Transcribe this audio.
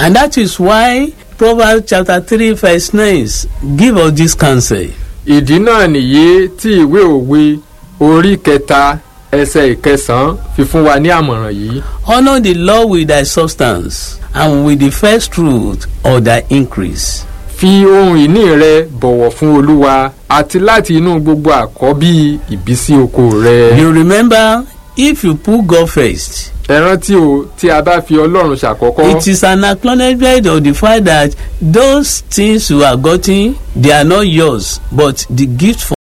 And that is why Proverbs chapter 3 verse 9 give us this counsel. ìdí náà nìyí tí ìwé òwe orí kẹta ẹsẹ̀ ìkẹsàn-án fi fún wa ní àmọ̀ràn yìí. Honor the Lord with thy substance and with the first fruit of thy increase. fi ohun ìní rẹ bọ̀wọ̀ fún olúwa àti láti inú gbogbo àkọ́bí ìbísí oko rẹ. You remember, if you put God first, ẹ rántí o tí a bá fi ọlọ́run ṣàkọ́kọ́. it is an acknowledgement of the fact that those things you are getting, they are not yours, but the gift